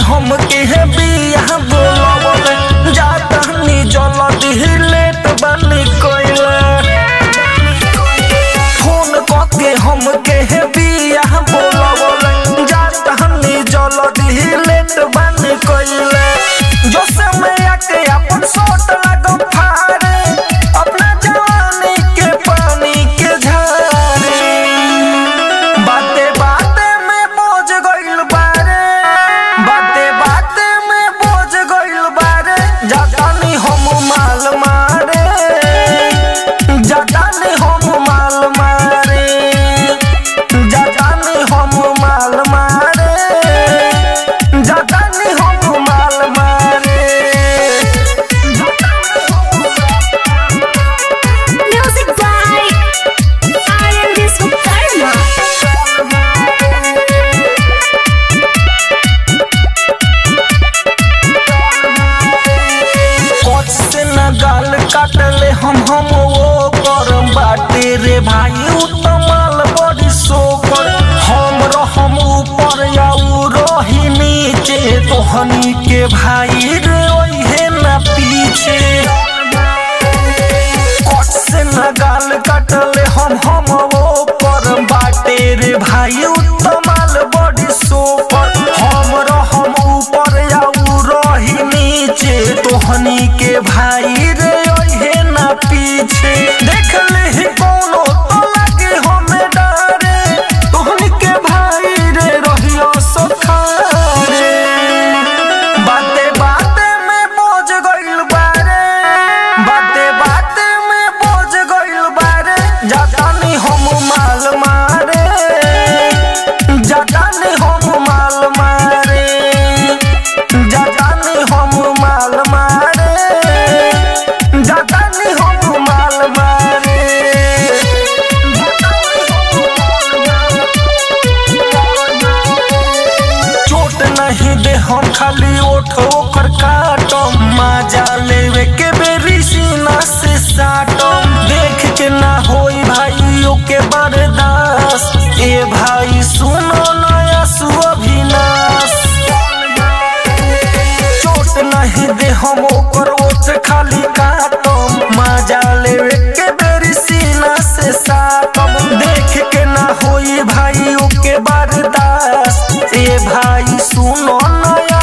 हमके है बिया बोलवले जाता नी जल दिलेट बनी कोइला फोन कके हमके है बिया बोलवले जाता नी जल दिलेट बनी कोइला जो समय आके अपन सोट लगो फारे अपना जवानी के पानी के झारे बाते बाते में बोझ गइल बारे बाते बाते में बोझ गइल बारे जातानी हम माल मारे जातानी हम माल मारे जातानी हम माल मारे जातानी हम माल मारे Music by Aryan Viswakarma. कोच से न गाल काटले हम हम वो करम बाटे रे भाई उ त माल बड़ी सोकर हम रहम ऊपर या उ रही नीचे तोहनी के भाई रे ओहे न पीछे कोच से न गाल काटले हम हम वो करम बाटे रे भाई उ त माल बड़ी सोकर हम रहम ऊपर या उ रही नीचे तोहनी के भाई रे ओहे ना पीछे देख ले ही कोनो तो लगे हमें डरे तोहनी के भाई रे रहियो सखारे बाते बाते में बोझ गइल बारे बाते बाते में बोझ गइल बारे जातानी हम माल मारे जातानी हम माल मारे जातानी हम माल मारे जातानी हम माल मारे चोट नहीं दे हम खाली ओठ ओकर काटम माजा लेवे के बेरी सीना से साटम देख के ना होई भाइयों के बर्दाश्त ए भाई सुनो नया सुअभिनाश चोट नहीं दे हम ओकर ओठ खाली काटम माजा लेवे के बेरी सीना से साटम देख के ना होई भाइयों के बर्दाश्त ए भाई सुनो नया